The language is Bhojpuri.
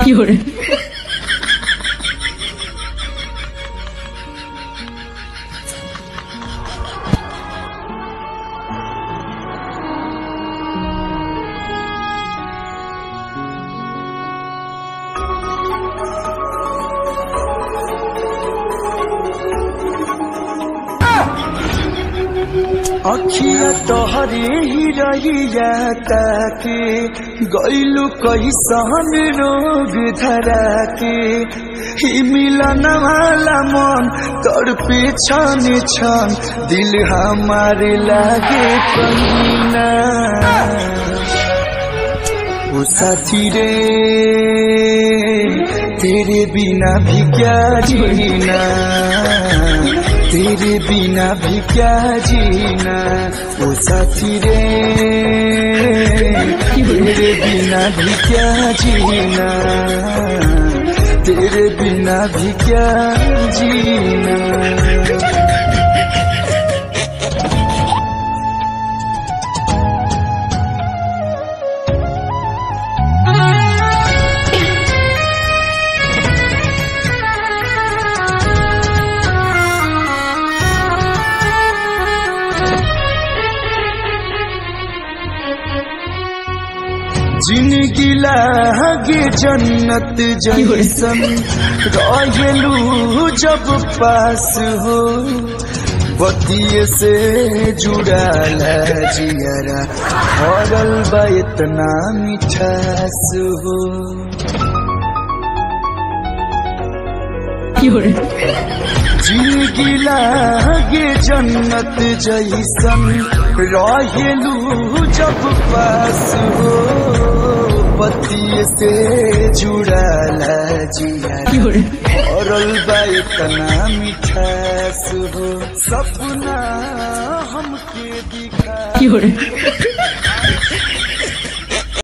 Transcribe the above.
有人， अखिया तोहरे ही रहिया ताके गैलू कैसन रोग धरा के ही मिलन वाला मन तोर पे छन छन दिल हमारे लागे कहीना ओ साथी रे तेरे बिना भी क्या जीना तेरे बिना भी क्या जीना ओ साथी रे तेरे बिना भी क्या जीना तेरे बिना भी क्या जीना जिनगी लागे जन्नत जैसन रहेलू जब पास हो बतिये से जुड़ाल जियरा भरल बा इतना मिठास हो 有人， जिनगी लागे जन्नत जैसन रहेलू जब पास हो पतिये से जुड़ाल जिया 有人， औरल बा इतना मिठास हो सपना हमके दिखा 有人，